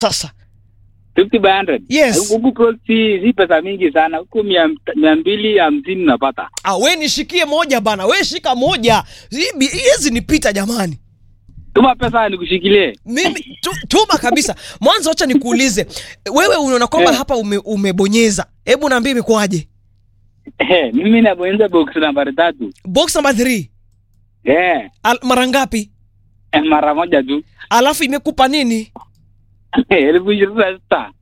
sasa 50 by 100. Yes. Huku Coast si, si pesa mingi sana. Huku mia, mia mbili hamsini unapata. ah, we nishikie moja bana we shika moja Hii bi- hizi nipita jamani Tuma pesa nikushikilie. mimi tu, tuma kabisa mwanzo wacha nikuulize wewe unaona kwamba Eh. hapa ume, umebonyeza hebu naambia imekuwaje Eh, mimi nabonyeza box nambari tatu. box number 3 Eh, Al, mara ngapi eh, mara moja tu. alafu imekupa nini elfu ishirini na sita.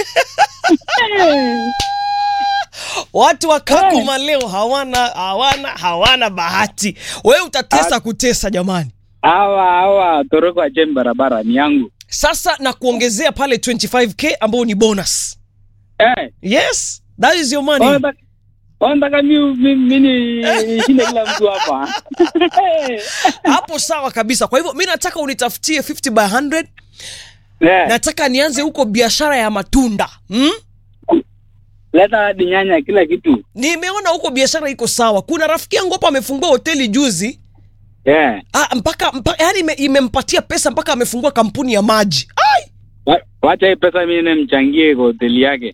watu wa kakuma leo hawana hawana hawana bahati wewe utatesa kutesa jamani Hawa hawa toroko acheni barabara ni yangu. sasa na kuongezea pale 25k ambao ni bonus Eh, yes that is your money wanataka wanataka mi mi mi ni- nishinde kila mtu hapa. hapo sawa kabisa kwa hivyo mi nataka unitafutie 50 by 100 Eh, nataka nianze huko biashara ya matunda hmm? leta hadi nyanya kila kitu. nimeona huko biashara iko sawa kuna rafiki yangu hapa amefungua hoteli juzi Eh, ah, mpaka, mpaka yani ime, imempatia pesa mpaka amefungua kampuni ya maji Ai! wa- wacha hii pesa mimi nimchangie kwa hoteli yake.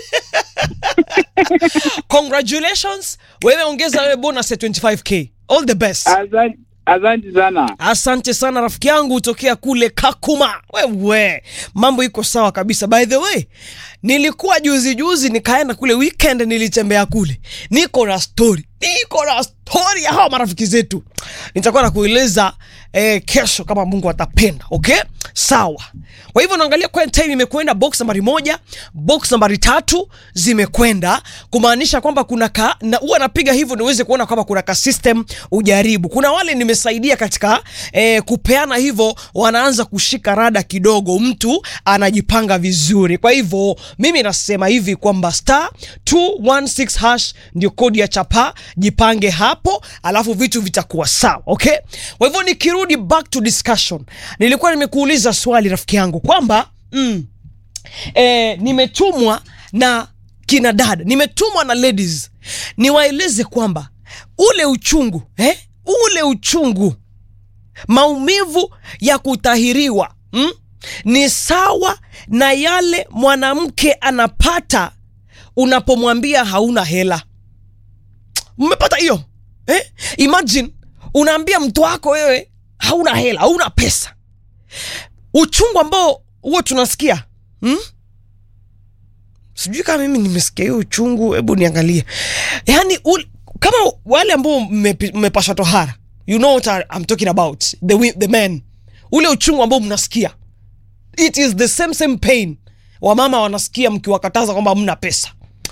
congratulations wewe ongeza wewe bonus ya 25k all the best Asante asante sana. asante sana rafiki yangu tokea kule kakuma wewe mambo iko sawa kabisa by the way nilikuwa juzi juzi nikaenda kule weekend nilitembea kule niko na story niko na story ya hawa marafiki zetu nitakuwa na kueleza eh, kesho kama mungu atapenda okay sawa kwa hivyo naangalia kwa time imekwenda box nambari moja box nambari tatu zimekwenda kumaanisha kwamba kuna ka na huwa napiga hivyo niweze kuona kwamba kuna ka system ujaribu kuna wale nimesaidia katika eh, kupeana hivyo wanaanza kushika rada kidogo mtu anajipanga vizuri kwa hivyo mimi nasema hivi kwamba star 216 hash ndio kodi ya chapa jipange hapo alafu vitu vitakuwa sawa okay kwa hivyo nikirudi back to discussion nilikuwa nimekuuliza swali rafiki yangu kwamba mm, eh, nimetumwa na kina dada nimetumwa na ladies niwaeleze kwamba ule uchungu eh? ule uchungu maumivu ya kutahiriwa mm? ni sawa na yale mwanamke anapata unapomwambia hauna hela mmepata hiyo eh? imagine unaambia mtu wako wewe hauna hela hauna pesa uchungu ambao huo tunasikia hmm? sijui kama mimi nimesikia hiyo uchungu hebu niangalie yaani ul- kama wale ambao mmepi- mmepashwa tohara you know what I- I'm talking about the, wi- the men ule uchungu ambao mnasikia it is the same same pain wamama wanasikia mkiwakataza kwamba mna pesa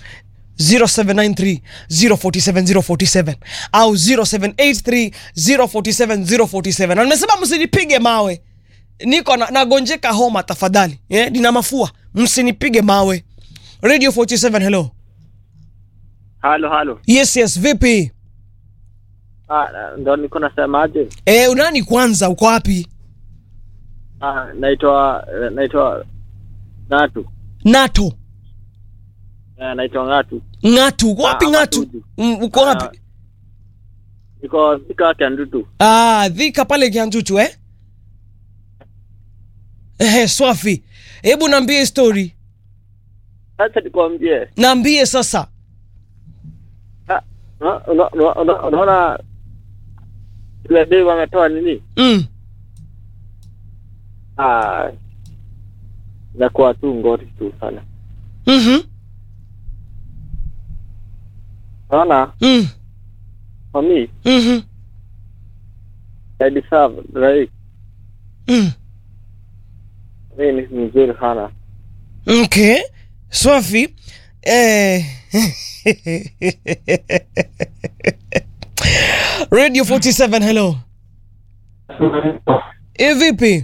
0793 047 047 au 0783 047 047 na nimesema msinipige mawe niko na, nagonjeka homa tafadhali eh, nina mafua msinipige mawe radio 47 hello halo halo yes yes vipi ah, ndo niko nasemaje eh, unani kwanza uko wapi ah, naitwa eh, naitwa ngatu nato eh, naitwa ngatu ng'atu uko wapi Ah, ng'atu Matuju. Mm, uko wapi Ah, niko sika kiandutu ah, dhika pale kianjuchu eh? Eh, swafi hebu naambie story sasa nikwambie naambie sasa ah, una- una- una- una- unaona ile bei wametoa nini mm. ah, inakuwa tu ngori tu sana mm-hmm. unaona mm. for me mm-hmm. I deserve right mm. mi ni mzuri sana okay swafi eh. radio 47 hello e vipi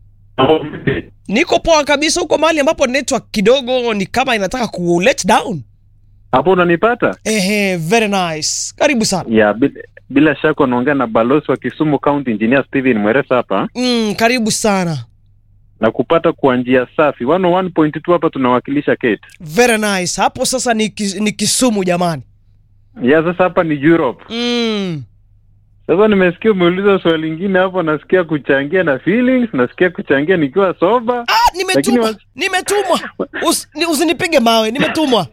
niko poa kabisa huko mahali ambapo network kidogo ni kama inataka ku let down hapo unanipata ehe very nice karibu sana ya bila, bila shaka unaongea na balozi wa kisumu county engineer steven mweresa hapa mm, karibu sana na kupata kwa njia safi 101.2 hapa tunawakilisha kate very nice hapo sasa ni, ki- ni kisumu jamani ya sasa hapa ni europe mm. sasa nimesikia umeuliza swali lingine hapo nasikia kuchangia na feelings nasikia kuchangia nikiwa soba ah, nimetumwa Lakini nimetumwa Usi- ni- usinipige mawe nimetumwa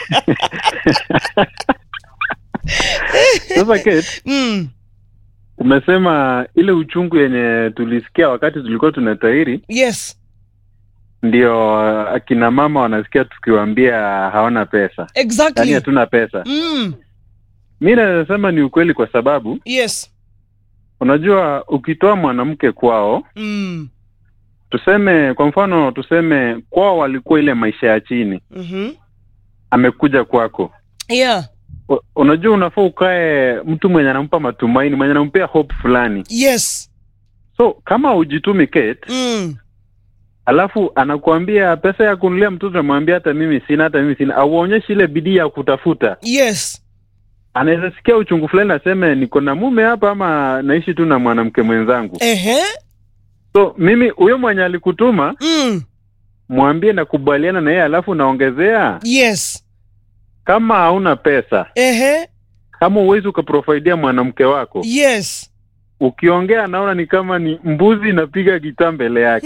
Sasa Kate, mm. umesema ile uchungu yenye tulisikia wakati tulikuwa tunatairi yes ndio akina mama wanasikia tukiwaambia hawana pesa, yaani exactly hatuna pesa. mm. Mi naweza sema ni ukweli, kwa sababu yes unajua ukitoa mwanamke kwao, mm. tuseme kwa mfano, tuseme kwao walikuwa ile maisha ya chini, mm-hmm. amekuja kwako yeah U- unajua unafaa ukae mtu mwenye anampa matumaini, mwenye anampea hope fulani. yes So kama ujitumi Kate, mm. alafu anakuambia pesa ya kunulia mtoto, namwambia hata mimi sina, hata mimi sina, auonyeshi ile bidii ya kutafuta, yes anaweza sikia uchungu fulani, aseme niko na mume hapa ama naishi tu na mwanamke mwenzangu. ehe So mimi huyo mwenye alikutuma mm. mwambie nakubaliana na yeye, alafu naongezea, yes kama hauna pesa, ehe kama uwezi ukaprofidia mwanamke wako, yes ukiongea anaona ni kama ni mbuzi inapiga gitaa mbele yake.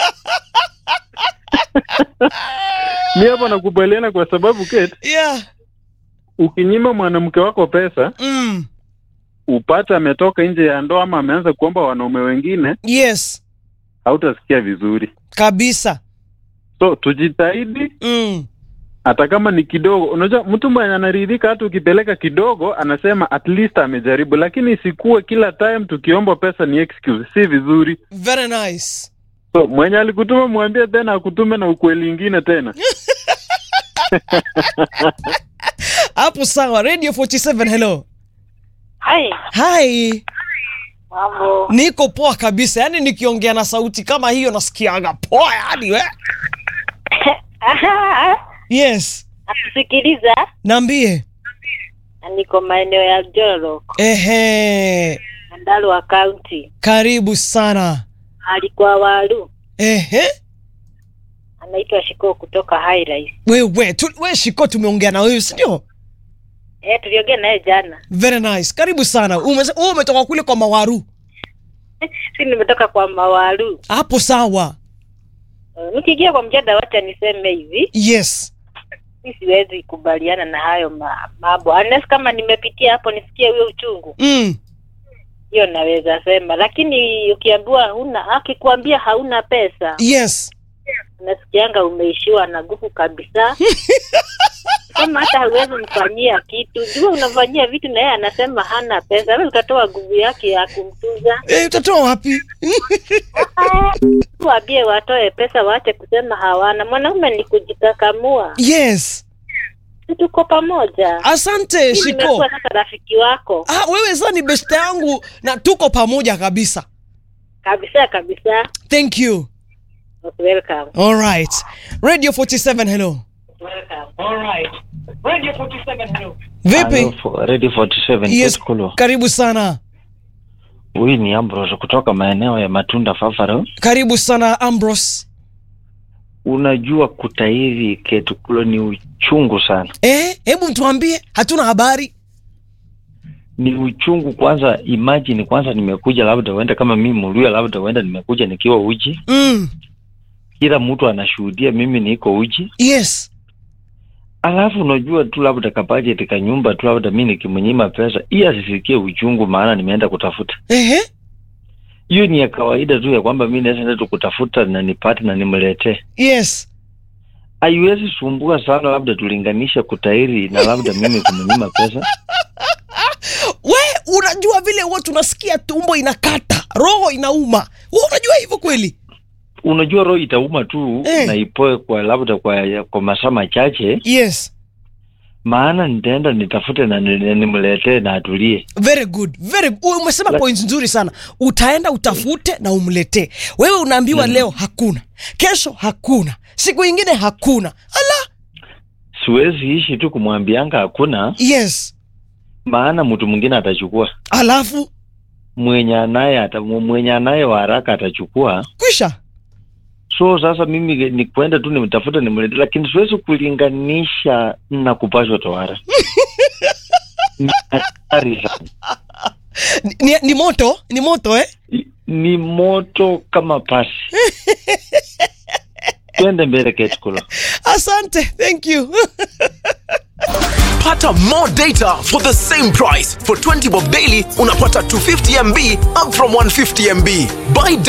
mi hapa nakubaliana kwa sababu Kate, yeah ukinyima mwanamke wako pesa mm. upate ametoka nje ya ndoa ama ameanza kuomba wanaume wengine, yes hautasikia vizuri. kabisa So tujitahidi, mm. hata kama ni kidogo. Unajua, mtu mwenye anaridhika, hata ukipeleka kidogo, anasema at least amejaribu, lakini isikuwe kila time tukiomba pesa ni excuse, si vizuri. very nice So mwenye alikutuma mwambie tena akutume na ukweli ingine tena. hapo sawa radio 47 hello Hai, hi mambo. niko poa kabisa yaani nikiongea na sauti kama hiyo nasikiaga poa yani we yes Nakusikiliza naambie na niko maeneo ya Jorok, ehe Nyandarua County. karibu sana Alikuwa Waru, ehe anaitwa Shiko kutoka Highrise. wewe tu, we shiko tumeongea na wewe sindio Eh, tuliongea naye jana. very nice karibu sana Umese- wewe umetoka kule kwa mawaru Si nimetoka kwa Mawaru. hapo sawa Uh, Nikiingia kwa mjada, wacha niseme hivi, yes mi siwezi kubaliana na hayo ma- mambo unless kama nimepitia hapo nisikie huyo uchungu, mm. hiyo naweza sema, lakini ukiambiwa huna, akikuambia hauna pesa yes unasikianga umeishiwa na nguvu kabisa kama hata hauwezi mfanyia kitu jua unafanyia vitu na yeye anasema hana pesa wewe utatoa nguvu yake ya kumtuza e, utatoa wapi waambie watoe pesa waache kusema hawana mwanaume ni kujikakamua yes Si tuko pamoja asante Mimi shiko nimekuwa sasa rafiki wako ah, wewe sasa ni best yangu na tuko pamoja kabisa kabisa kabisa thank you Okay, welcome all right radio 47 hello welcome vipi Hello, for- Radio 47 yes Kate Kulo. karibu sana Huyu ni Ambrose kutoka maeneo ya Matunda Fafaro. karibu sana ambros Unajua kutairi Kate Kulo ni uchungu sana, eh, hebu tuambie hatuna habari ni uchungu. Kwanza imagine, kwanza nimekuja labda uenda kama mimi Muluya, labda uenda nimekuja nikiwa uji, mm. kila mtu anashuhudia mimi niko uji, yes alafu unajua tu labda kabajeti ka nyumba tu labda mi nikimnyima pesa, hii asisikie uchungu, maana nimeenda kutafuta. Ehe. Hiyo ni ya kawaida tu ya kwamba mi naweza enda tu kutafuta na nipate na nimletee yes haiwezi sumbua sana, labda tulinganisha kutairi na labda mimi kumnyima pesa. we unajua vile huwa tunasikia tumbo inakata roho inauma we unajua hivyo kweli Unajua roho itauma tu Eh. na ipoe kwa labda kwa, kwa masaa machache, yes maana nitaenda nitafute na ni- na nimletee na atulie. very good very u- umesema La- point nzuri sana utaenda utafute na umletee wewe unaambiwa Mm. leo hakuna kesho hakuna siku ingine hakuna ala Siwezi ishi tu kumwambianga hakuna, yes maana mtu mwingine atachukua, alafu mwenye anaye ata, mwenye anaye wa haraka atachukua. kwisha So sasa mimi ni kwenda tu nimtafute nimletee, lakini siwezi kulinganisha na kupashwa tohara. Ni hatari sana. ni, ni, ni moto ni moto eh ni moto kama pasi twende mbele ketukulo asante thank you Pata more data for the same price. For 20 bob daily, unapata 250 MB up from 150 MB. Buy